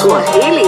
Swahili.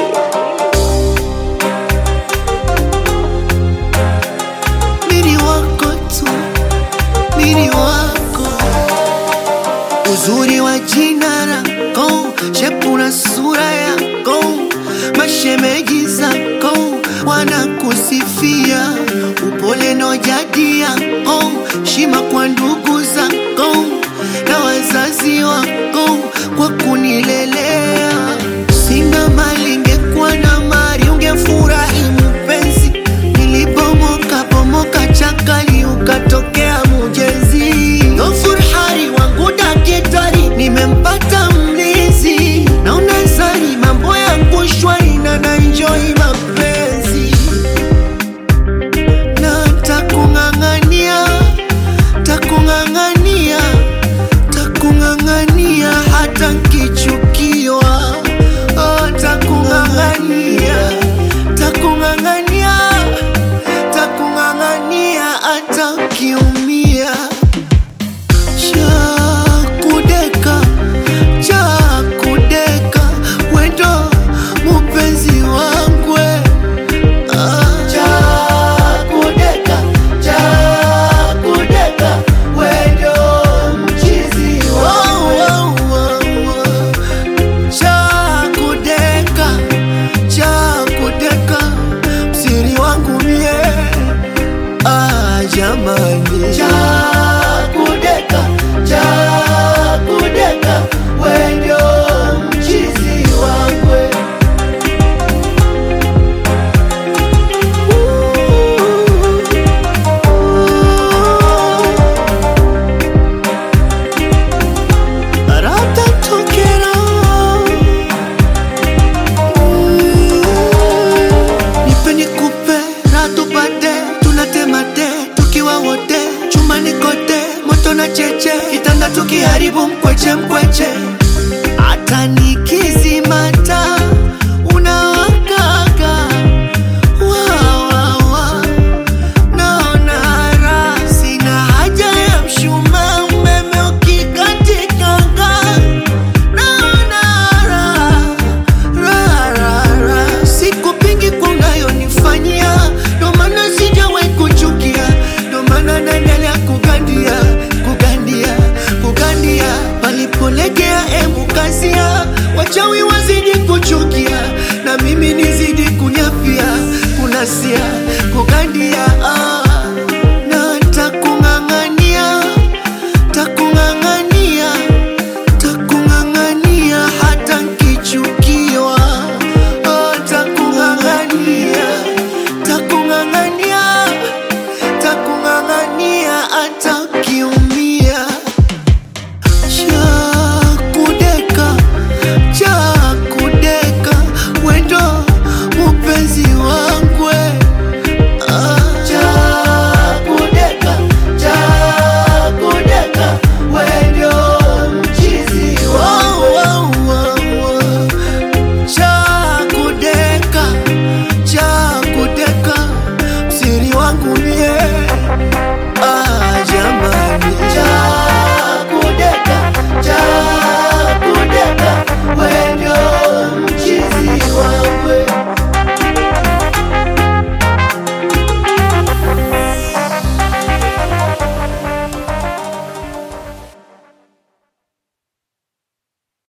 mini wako tu, mini wako, uzuri wa jina lako, shepu na sura yako, mashemeji zako wanakusifia, upole na jadi yako, shima kwa ndugu zako na wazazi wako kwa kunilelea. Sina mali, ngekuwa na mali ungefurahi mpenzi. Nilibomoka bomoka chakali, ukatokea mujezi. Ghafur hari wangu dakitari, nimempata mlinzi. Naona zari mambo yangu shwari na naenjoy mapenzi na takung'ang'ania takung'ang'ania takung'ang'ania hata nkichukiwa oh, takung'ang'ania takung'ang'ania takung'ang'ania hata nkiumia chakudeka chakudeka wendo mupenzi wangwe Chakudeka, chakudeka, wendo mchizi wangu. Chakudeka, chakudeka, msiri wangu mie. Ah, jamani. Chakudeka, chakudeka, wendo mchizi wangu. Ratatokera. Nipe nikupe, raha tupate, tunatemate tukiwa wote chumbani kote, moto na cheche, kitanda tukiharibu mkweche mkweche, hata nikizimata unawakaga wa, wa, wa. Naona raha, sina haja ya mshumaa, umeme ukikatikanga. Naona raha, raha, raha, raha. Sikupingi kwa unayonifanyia, ndo maana sijawahi kuchukia, ndo maana naendelea kugandia, kugandia, kugandia. Palipolegea emu kazia, wachawi wazidi kuchukia, na mimi nizidi kunyapia, kunasia, kugandia ah. Na takung'ang'ania, takung'ang'ania, takung'ang'ania hata nkichukiwa. Oh, takung'ang'ania, takung'ang'ania, takung'ang'ania hata